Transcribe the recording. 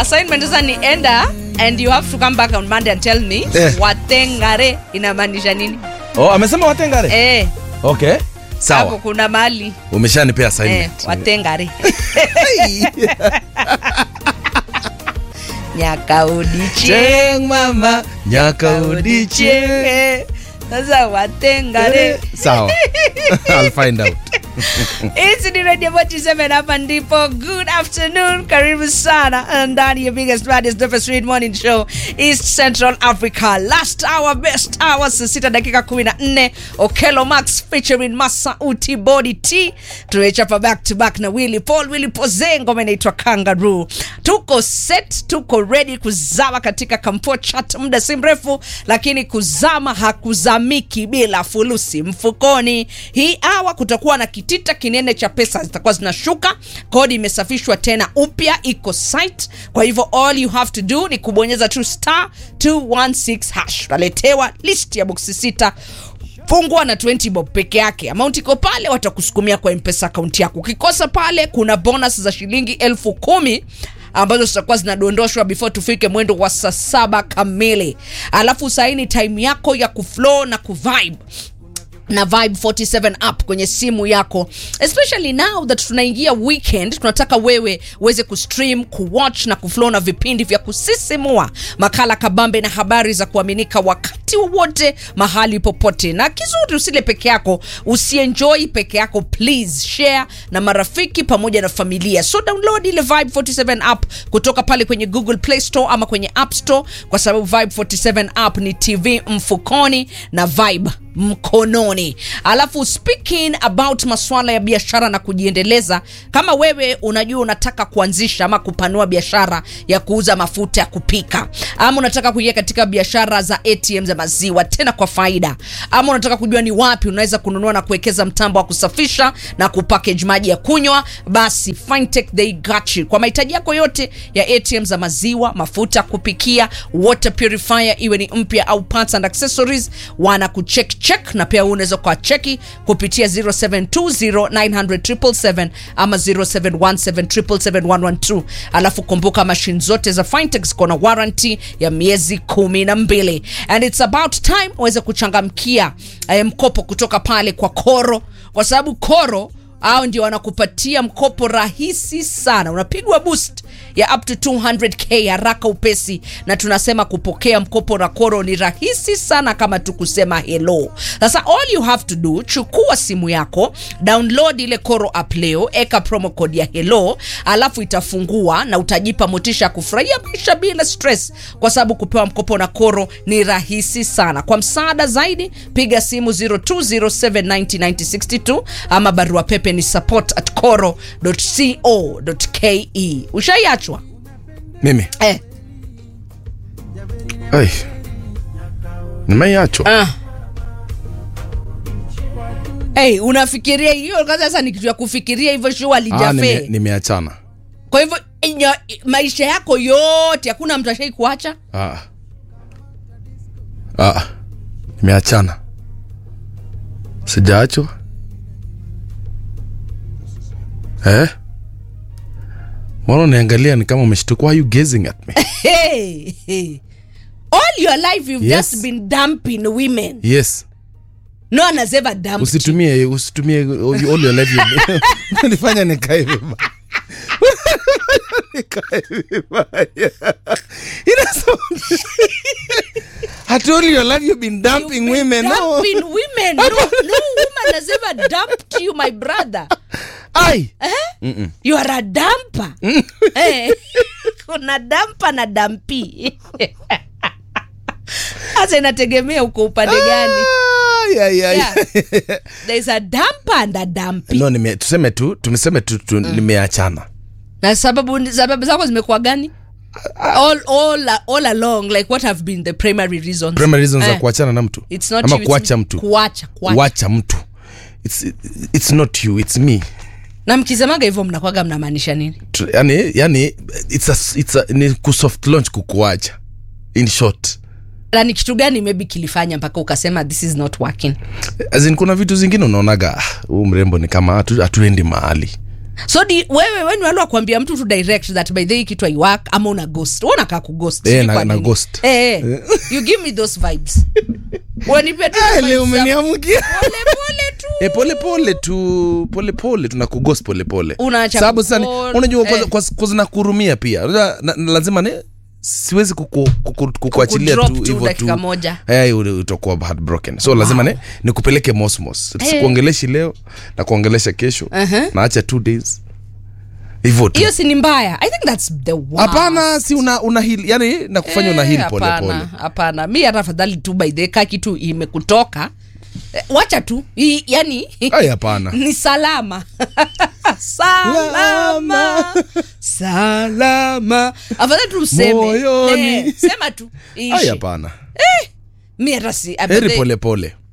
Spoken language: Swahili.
assignment sasa ni enda and you have to come back on monday and tell me Eh. watengare inamaanisha nini oh, amesema watengare eh, okay hapo sawa kuna mali umeshanipea eh, assignment watengare nyakaudiche Cheng mama nyaka udiche udiche sasa watengare sawa I'll find out It's the Radio 47 hapa ndipo. Good afternoon, karibu sana ndani ya biggest baddest dopest street morning show East Central Africa. Last hour, best hour, saa sita dakika 14. Okello Max featuring Masauti Body T. Tumechapa back to back na Willy Paul, Willy Poze, ngoma inaitwa Kangaroo. Tuko set, tuko ready kuzama katika kampo chat muda si mrefu, lakini kuzama hakuzamiki bila fulusi mfukoni. Hii awa kutakuwa na kitita kinene cha pesa zitakuwa zinashuka. Kodi imesafishwa tena upya, iko site. Kwa hivyo all you have to do ni kubonyeza tu star 216 hash, utaletewa list ya boksi sita fungwa na 20 bob peke yake amount iko pale watakusukumia kwa mpesa akaunti yako ukikosa pale kuna bonus za shilingi elfu kumi ambazo zitakuwa zinadondoshwa before tufike mwendo wa saa saba kamili alafu saini time yako ya kuflow na kuvibe na vibe 47 app kwenye simu yako especially now that tunaingia weekend tunataka wewe uweze kustream kuwatch na kuflow na vipindi vya kusisimua makala kabambe na habari za kuaminika wakati wowote mahali popote na kizuri usile peke yako usienjoy peke yako please share na marafiki pamoja na familia so download ile vibe 47 app kutoka pale kwenye google play store ama kwenye app store kwa sababu vibe 47 app ni tv mfukoni na vibe mkononi alafu speaking about maswala ya biashara na kujiendeleza kama wewe unajua unataka kuanzisha ama kupanua biashara ya kuuza mafuta ya kupika ama unataka kuingia katika biashara za atm za maziwa tena kwa faida ama unataka kujua ni wapi unaweza kununua na kuwekeza mtambo wa kusafisha na kupackage maji ya kunywa basi fintech they got you kwa mahitaji yako yote ya atm za maziwa mafuta ya kupikia water purifier iwe ni mpya au parts and accessories wana kucheck check na pia wewe unaweza kwa cheki kupitia 0720900777 ama 0717771112 alafu kumbuka mashine zote za fintech ziko na warranty ya miezi kumi na mbili and it's about time uweze kuchangamkia eh, mkopo kutoka pale kwa koro kwa sababu koro au ndio wanakupatia mkopo rahisi sana unapigwa boost ya up to 200k haraka upesi na tunasema kupokea mkopo na koro ni rahisi sana kama tu kusema hello sasa all you have to do chukua simu yako download ile koro app leo eka promo code ya hello alafu itafungua na utajipa motisha ya kufurahia maisha bila stress kwa sababu kupewa mkopo na koro ni rahisi sana kwa msaada zaidi piga simu 0207909062 ama barua pepe ni support at coro.co.ke ushaiachwa mimi eh. Ai. nimeiachwa ah. Hey, unafikiria hiyo kwanza sasa ni kitu ya kufikiria hivyo shua Ah, nime- alijafee nimeachana kwa hivyo nya- maisha yako yote hakuna mtu ashai kuacha ah. Ah. nimeachana sijaachwa eh? mbona uniangalia ni kama umeshtuka why are you gazing at me hey, hey. all your life you've Yes. just been dumping women yes no one has ever dumped you. usitumie usitumie all your life you- unanifanya nikae vibaya nikae vibaya Inasema- At all your life you've been dumping You've been women no dumping women. No, no woman has ever dumped you, my brother. ai You are a damper. Eh, kuna dampa na dampi. Sasa inategemea uko upande gani. Ai, ai, ai. Yeah. There's a damper and a dampi. no nime, tuseme tu tumeseme tu, tu nimeachana Na sababu sababu zako zimekuwa gani? All, all, all along like what have been the primary reasons primary reasons za Eh. kuachana na mtu It's not ama you, it's kuacha me. mtu kuacha kuacha kuacha mtu it's, it's not you it's me na mkisemaga hivyo mnakwaga mnamaanisha nini Tu- yani yani it's a, it's a, ni kusoft launch kukuacha in short na ni kitu gani maybe kilifanya mpaka ukasema this is not working as in kuna vitu zingine unaonaga "Ah, huu mrembo ni kama hatu- hatuendi mahali so di, wewe weni wale wakuambia mtu tu direct that by the way kitu aiwak ama una ghost Wewe unakaa kughost Eh, sijui na- kwa na nini. ghost. eh, eh. you give me those vibes Wanipe tu Ah, vibes leo za umeniamkia pole pole tu E, pole pole tu pole pole tunakugos pole pole Unaacha sababu sasa ni- kupole, unajua eh. kwa kwa zinakurumia pia Unajua, na, na, lazima ne siwezi kuku- kuku- kukuachilia Kukudrop tu tu hivyo dakika tu moja. Eh, ule utakuwa heartbroken so lazima ne nikupeleke mosmos sikuongeleshi leo na kuongelesha kesho Uh-huh. naacha two days hivyo tu hiyo si ni mbaya i think that's the worst. hapana si una, una heal, yani nakufanya una Eh, heal pole hapana, pole hapana mi hata afadhali tu by the ka kitu imekutoka eh, wacha tu I, yani ai hapana ni salama salama salama afadhali tu useme Moyoni. eh, sema tu ai iishe. hapana mi hata si heri pole pole